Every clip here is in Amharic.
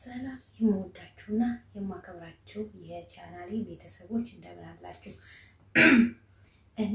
ሰላም የምወዳችሁና የማከብራችሁ የቻናሌ ቤተሰቦች እንደምን አላችሁ? እኔ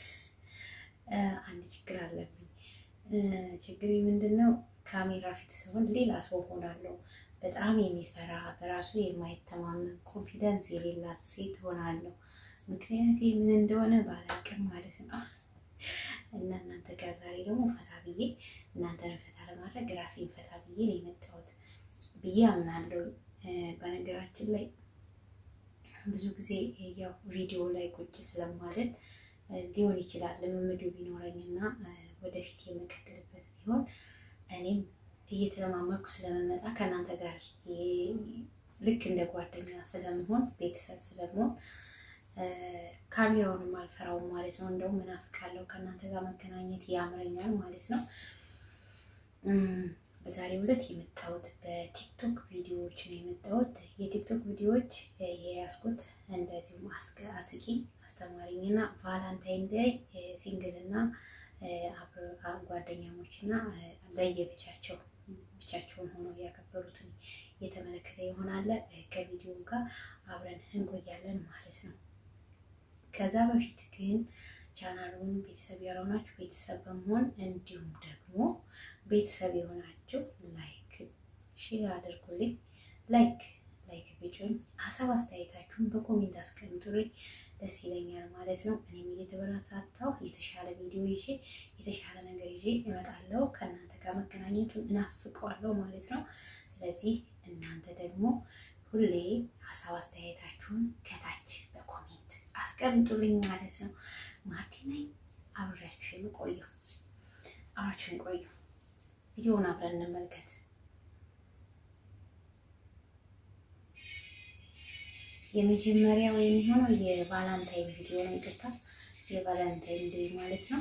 አንድ ችግር አለብኝ። ችግሬ ምንድን ነው? ካሜራ ፊት ሲሆን ሌላ ሰው ሆናለሁ። በጣም የሚፈራ በራሱ የማይተማመን ኮንፊደንስ የሌላት ሴት ሆናለሁ። ምክንያት ምን እንደሆነ ባላውቅም ማለት ነው። እና እናንተ ጋር ዛሬ ደግሞ ፈታ ብዬ እናንተን ፈታ ለማድረግ ራሴን ፈታ ብዬ ነው የመጣሁት ብዬ አምናለሁ። በነገራችን ላይ ብዙ ጊዜ ያው ቪዲዮ ላይ ቁጭ ስለማለት ሊሆን ይችላል ልምምዱ ቢኖረኝና ወደፊት የምቀጥልበት ቢሆን እኔም እየተለማመድኩ ስለመመጣ ከእናንተ ጋር ልክ እንደ ጓደኛ ስለመሆን ቤተሰብ ስለመሆን ካሜራውንም አልፈራውም ማለት ነው። እንደውም ምናፍቃለሁ ከእናንተ ጋር መገናኘት ያምረኛል ማለት ነው። በዛሬው ዕለት የመጣሁት በቲክቶክ ቪዲዮዎች ነው የመጣሁት። የቲክቶክ ቪዲዮዎች የያዝኩት እንደዚሁም አስቂኝ አስተማሪኝና ቫላንታይን ዴይ ሲንግልና ጓደኛሞች እና ለየብቻቸው ብቻቸውን ሆነው ያከበሩትን የተመለከተ ይሆናል። ከቪዲዮ ጋር አብረን እንቆያለን ማለት ነው። ከዛ በፊት ግን ቻናሉን ቤተሰብ ያልሆናችሁ ቤተሰብ በመሆን እንዲሁም ደግሞ ቤተሰብ የሆናችሁ ላይክ ሼር አድርጉልኝ። ላይክ ላይክ ግጩኝ። ሀሳብ አስተያየታችሁን በኮሜንት አስቀምጡልኝ፣ ደስ ይለኛል ማለት ነው። እኔም እየተበረታታሁ የተሻለ ቪዲዮ ይዤ የተሻለ ነገር ይዤ እመጣለሁ። ከእናንተ ጋር መገናኘቱን እናፍቀዋለሁ ማለት ነው። ስለዚህ እናንተ ደግሞ ሁሌ ሀሳብ አስተያየታችሁን ከታች በኮሜንት አስቀምጡልኝ ማለት ነው። ማርቲ ነኝ አብሬያችሁ የምቆየው። አብራችሁን ቆዩ። ቪዲዮውን አብረን እንመልከት። የመጀመሪያው የሚሆነው የቫላንታይን ቪዲዮ ነው። ይቅርታ የቫላንታይን ዴይ ማለት ነው።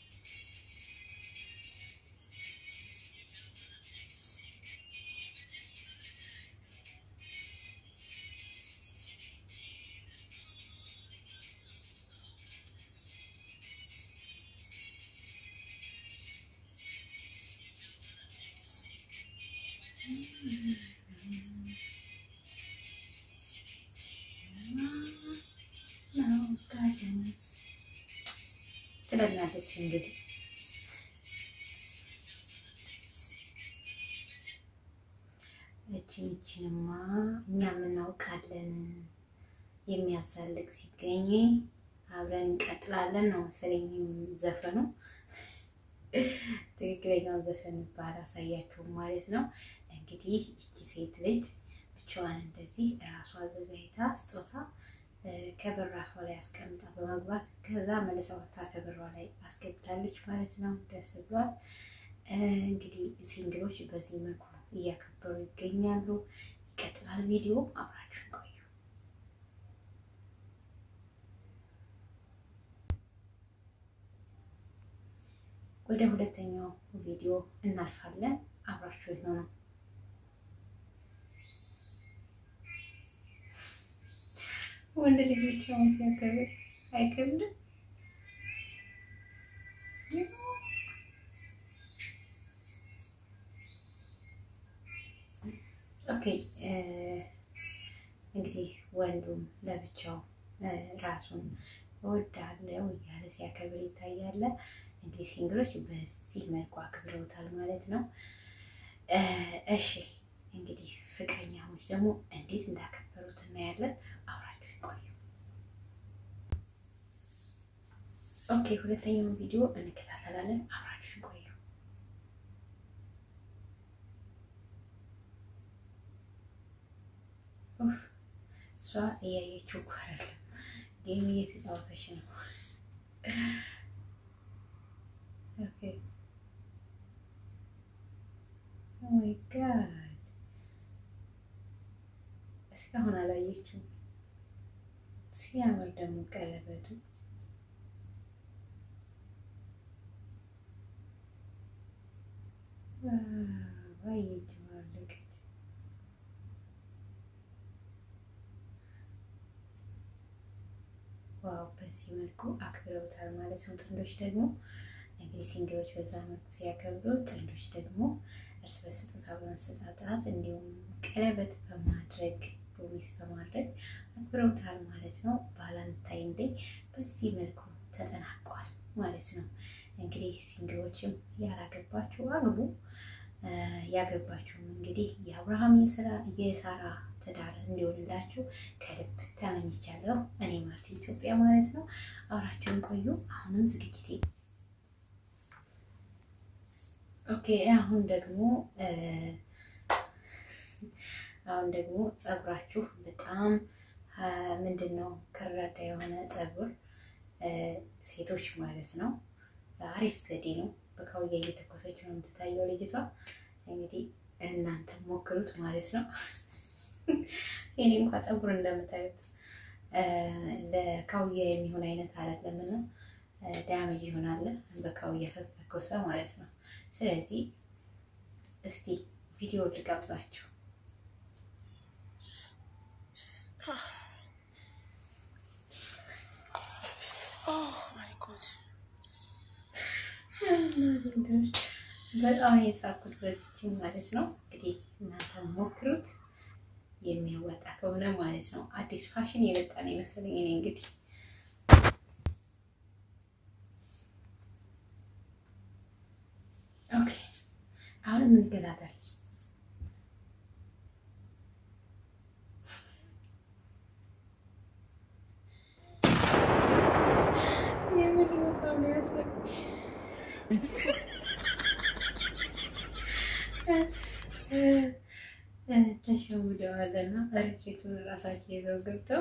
ትለናለች እንግዲህ እችን እችንማ እኛ የምናውቃለን። የሚያሳልቅ ሲገኝ አብረን እንቀጥላለን ነው መሰለኝ ዘፈኑ። ትክክለኛው ዘፈን ባላሳያችሁም ማለት ነው። እንግዲህ እቺ ሴት ልጅ ብቻዋን እንደዚህ ራሷ አዘጋጅታ ስጦታ ከበራሷ ላይ አስቀምጣ በመግባት ከዛ መልሳ ወታ ከበሯ ላይ አስገብታለች ማለት ነው። ደስ ብሏል። እንግዲህ ሲንግሎች በዚህ መልኩ እያከበሩ ይገኛሉ። ይቀጥላል ቪዲዮ አብራችሁን ቆዩ። ወደ ሁለተኛው ቪዲዮ እናልፋለን። አብራችሁ ይሆኑ። ወንድ ልጆች አሁን ሲያከብር አይከብድም? ኦኬ እንግዲህ ወንዱም ለብቻው ራሱን እወዳለሁ እያለ ሲያከብር ይታያል። እንግዲህ ሲንግሎች በዚህ መልኩ አክብረውታል ማለት ነው። እሺ እንግዲህ ፍቅረኛሞች ደግሞ እንዴት እንዳከበሩት እናያለን። አብራችሁ ይቆዩ። ኦኬ ሁለተኛውን ቪዲዮ እንከታተላለን። አብራችሁ ይቆዩ። እሷ እያየችው እኮ አይደለም፣ ጌም እየተጫወተች ነው። ኦኬ ኦ ማይ ጋድ እስካሁን አላየችው። ሲያምር ደግሞ ቀለበቱ ባየች ባለቀች። ዋው በዚህ መልኩ አክብረውታል ማለት ነው። ጥንዶች ደግሞ እንግዲህ ሲንግሎች በዛ መልኩ ሲያከብሩ፣ ጥንዶች ደግሞ እርስ በርስ ስጦታ በመሰጣጣት እንዲሁም ቀለበት በማድረግ ፕሮሚስ በማድረግ አክብረውታል ማለት ነው። ቫላንታይን ዴይ በዚህ መልኩ ተጠናቋል ማለት ነው። እንግዲህ ሲንግሎችም ያላገባችሁ አግቡ፣ ያገባችሁም እንግዲህ የአብርሃም የሳራ ትዳር እንዲሆንላችሁ ከልብ ተመኝቻለሁ። እኔ ማርቲ ኢትዮጵያ ማለት ነው። አብራችሁን ቆዩ። አሁንም ዝግጅቴ ኦኬ። አሁን ደግሞ አሁን ደግሞ ፀጉራችሁ በጣም ምንድን ነው ከረዳ የሆነ ፀጉር ሴቶች ማለት ነው። አሪፍ ዘዴ ነው። በካውያ እየተኮሰች ነው የምትታየው ልጅቷ። እንግዲህ እናንተ ሞክሩት ማለት ነው። የኔ እንኳ ፀጉር እንደምታዩት ለካውያ የሚሆን አይነት አይደለም እና ዳሜጅ ይሆናል በካውያ ተተኮሰ ማለት ነው። ስለዚህ እስቲ ቪዲዮ ልጋብዛችሁ። በጣም የሳኩት በዚችም ማለት ነው። እንግዲህ እናንተ ሞክሩት የሚያወጣ ከሆነ ማለት ነው። አዲስ ፋሽን የመጣ ነው የመሰለኝ እኔ እንግዲህ ኦኬ። አሁን የምንገዛታል የምር በጣም ነው ያሳቅሽ። ተሸውደዋልና ርችቱን እራሳቸው ይዘው ገብተው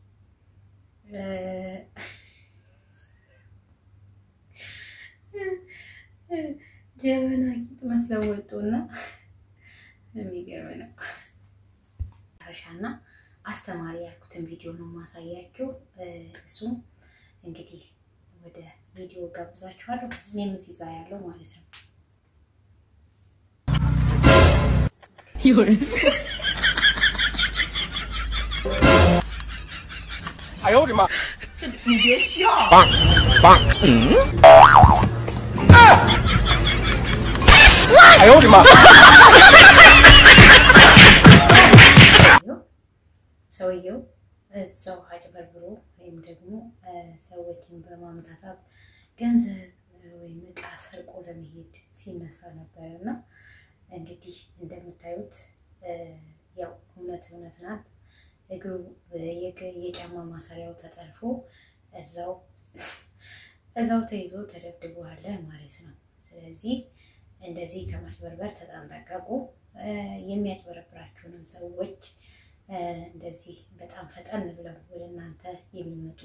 ጀበና ቂጥ መስለው ወጡና የሚገርም ነው። ሻና አስተማሪ ያልኩትን ቪዲዮ ነው ማሳያችሁ። እሱም እንግዲህ ወደ ቪዲዮ ጋብዛችኋለሁ። እኔም እዚህ ጋር ያለው ማለት ነው። 哎呦我的妈！ 你别笑， 棒棒，嗯，哎呦我的妈！ ሰውየው እዛው አጭበርብሮ ወይም ደግሞ ሰዎችን በማምታታት ገንዘብ ወይም እቃ ሰርቆ ለመሄድ ሲነሳ ነበረ እና እንግዲህ እንደምታዩት ያው እውነት እውነት ናት። እግሩ የጫማ ማሰሪያው ተጠልፎ እዛው እዛው ተይዞ ተደብድቧል ማለት ነው። ስለዚህ እንደዚህ ከማጭበርበር ተጠንቀቁ። የሚያጭበረብራችሁንም ሰዎች እንደዚህ በጣም ፈጠን ብለው ወደ እናንተ የሚመጡ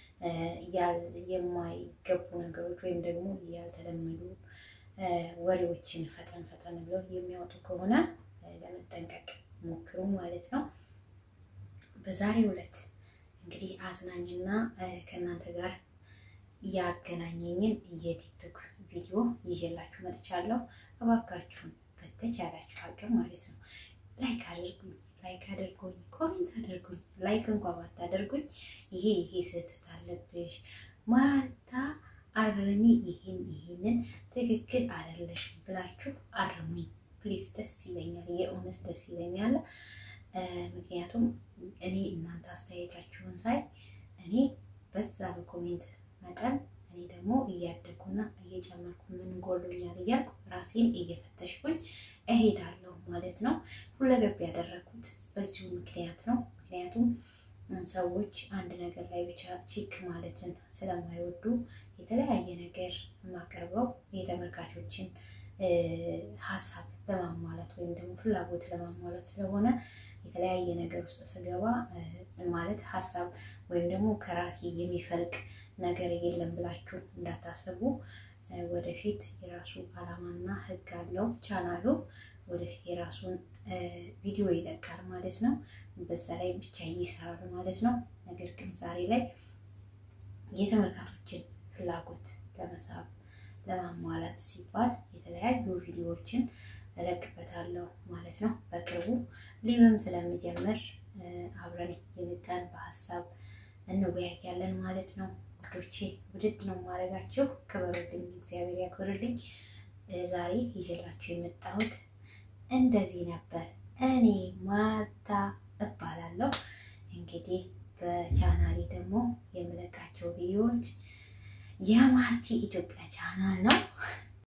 የማይገቡ ነገሮች ወይም ደግሞ ያልተለመዱ ወሬዎችን ፈጠን ፈጠን ብለው የሚያወጡ ከሆነ ለመጠንቀቅ ሞክሩ ማለት ነው። በዛሬው ዕለት እንግዲህ አዝናኝና ከእናንተ ጋር ያገናኘኝን የቲክቶክ ቪዲዮ ይዤላችሁ መጥቻለሁ። እባካችሁን በተቻላችሁ አቅም ማለት ነው ላይክ አድርጉኝ ላይክ አድርጉኝ፣ ኮሜንት አድርጉኝ። ላይክ እንኳ ባታደርጉኝ ይሄ ይሄ ስህተት አለብሽ ማታ አርሚ፣ ይሄን ይሄንን ትክክል አይደለሽ ብላችሁ አርሙኝ ፕሊዝ። ደስ ይለኛል፣ የእውነት ደስ ይለኛል። ምክንያቱም እኔ እናንተ አስተያየታችሁን ሳይ እኔ በዛ በኮሜንት መጠን እኔ ደግሞ እያደግኩና እየጨመርኩ ምን ጎሎኛል እያልኩ ራሴን እየፈተሽኩኝ እሄዳለሁ ማለት ነው። ሁለገብ ያደረኩት በዚሁ ምክንያት ነው። ምክንያቱም ሰዎች አንድ ነገር ላይ ብቻ ቺክ ማለትን ስለማይወዱ የተለያየ ነገር የማቀርበው የተመልካቾችን ሀሳብ ለማሟላት ወይም ደግሞ ፍላጎት ለማሟላት ስለሆነ የተለያየ ነገር ውስጥ ስገባ ማለት ሀሳብ ወይም ደግሞ ከራሴ የሚፈልቅ ነገር የለም ብላችሁ እንዳታስቡ። ወደፊት የራሱ ዓላማና ሕግ አለው ቻናሉ። ወደፊት የራሱን ቪዲዮ ይለቃል ማለት ነው። በዛ ላይ ብቻ ይሰራል ማለት ነው። ነገር ግን ዛሬ ላይ የተመልካቾችን ፍላጎት ለመሳብ ለማሟላት ሲባል የተለያዩ ቪዲዮዎችን እለቅበታለሁ ማለት ነው። በቅርቡ ሊብም ስለምጀምር አብረን የመጣን በሀሳብ እንወያያለን ማለት ነው። ውዶቼ ውድድ ነው ማድረጋችሁ። ክበሩልኝ፣ እግዚአብሔር ያክብርልኝ። ዛሬ ይዤላችሁ የመጣሁት እንደዚህ ነበር። እኔ ማርታ እባላለሁ። እንግዲህ በቻናሌ ደግሞ የምለቃቸው ቪዲዮዎች የማርቲ ኢትዮጵያ ቻናል ነው።